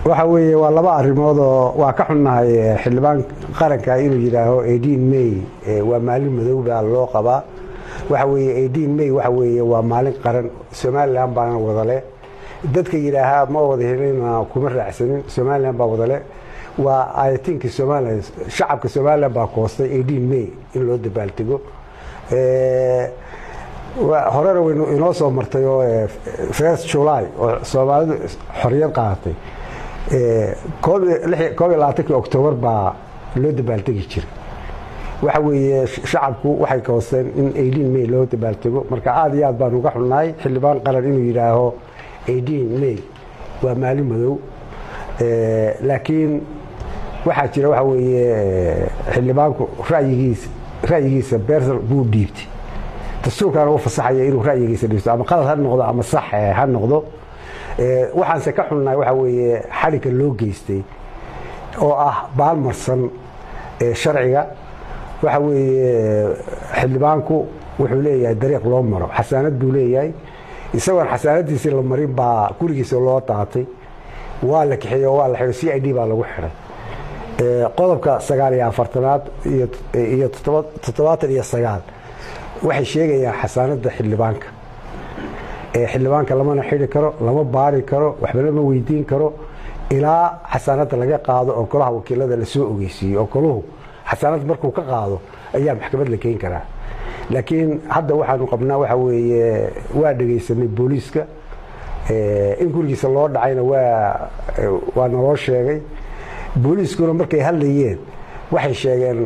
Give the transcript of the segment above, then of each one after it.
waxa weeye waa laba arrimood oo waa ka xunnahay xildhibaan qaranka inuu yidhaaho eighteen may waa maalin madow baa loo qabaa waxa weeye eighteen may waxa weeye waa maalin qaran somalilan baana wadale dadka yidhaahaa ma wada helina kuma raacsanin somalilan baa wadale waa ayatinkii somalilan shacabka somalilan baa koostay eighteen may in loo dabaaldego horena waynu inoo soo martay oo first july oo soomaalidu xorriyad qaadatay koob iyo labaatankii octoobar baa loo dabaaldegi jiray waxa weeye shacabku waxay koosteen in eighteen may loo dabaaldego marka aad iyo aad baan uga xunnahay xildhibaan qaran inuu yidhaaho eighteen may waa maalin madow laakiin waxaa jira waxa weeye xildhibaanku rayigiisa ra'yigiisa bersal buu dhiibtay dastuurkaana u fasaxaya inuu ra'yigiisa dhiibto ama qalad ha noqdo ama sax ha noqdo waxaanse ka xunnahay waxa weeye xadhigga loo geystay oo ah baalmarsan sharciga waxa weeye xildhibaanku wuxuu leeyahay dariiq loo maro xasaanad buu leeyahay isagoon xasaanadiisii la marin baa gurigiisa loo daatay waa la kaxeeye oo waa la xidhay c i d baa lagu xidhay qodobka sagaal iyo afartanaad iyo toddobaatan iyo sagaal waxay sheegayaan xasaanada xildhibaanka xildhibaanka lamana xidhi karo lama baari karo waxba lama weydiin karo ilaa xasaanada laga qaado oo golaha wakiilada lasoo ogeysiiyo oo goluhu xasaanad markuu ka qaado ayaa maxkamad la keyn karaa laakiin hadda waxaanu qabnaa waxa weeye waa dhegaysanay booliiska in gurigiisa loo dhacayna waa naloo sheegay booliiskuna markay hadlayeen waxay sheegeen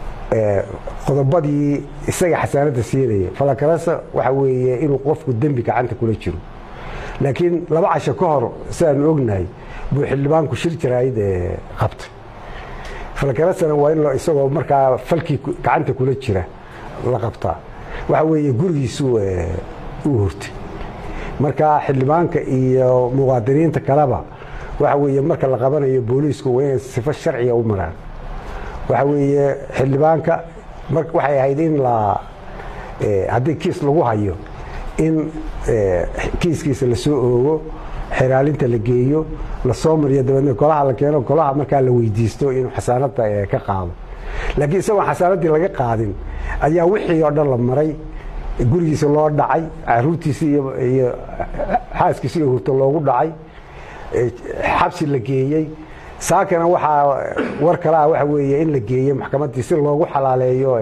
qodobadii isaga xasaanada siinaya falakarasa waxa weeye inuu qofku dembi gacanta kula jiro laakiin laba casho ka hor sidaanu ognahay buu xildhibaanku shir jaraayid qabtay falakarasana waa in isagoo markaa falkii gacanta kula jira la qabtaa waxa weeye gurigiisu uu hurtay marka xildhibaanka iyo muwaadiniinta kaleba waxa weeye marka la qabanayo booliisku waa inay sifo sharciga u maraan waxa weeye xildhibaanka waxay ahayd in la haddii kiis lagu hayo in kiiskiisa lasoo oogo xiraalinta la geeyo lasoo mariyo dabeedna golaha la keeno golaha markaa la weydiisto inuu xasaanada ka qaado laakiin isagoon xasaanadii laga qaadin ayaa wixii oo dhan la maray gurigiisa loo dhacay caruurtiisi iyo xaaskiisi iyo hurto loogu dhacay xabsi la geeyey saakana waxaa war kale ah waxa weeye in la geeyo maxkamaddii si loogu xalaaleeyo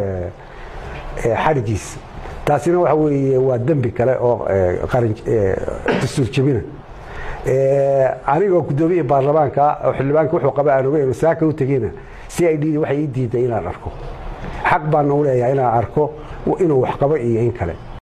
xadhigiisa taasina waxa weeye waa dembi kale oo dastuur jebina anigoo guddoomiyihii baarlamaanka oo xildhibaanka wuxuu qaba aan ogeyn saaka u tegeyna c i d waxay ii diiday inaan arko xaq baana u leeyahay inaan arko inuu wax qabo iyo in kale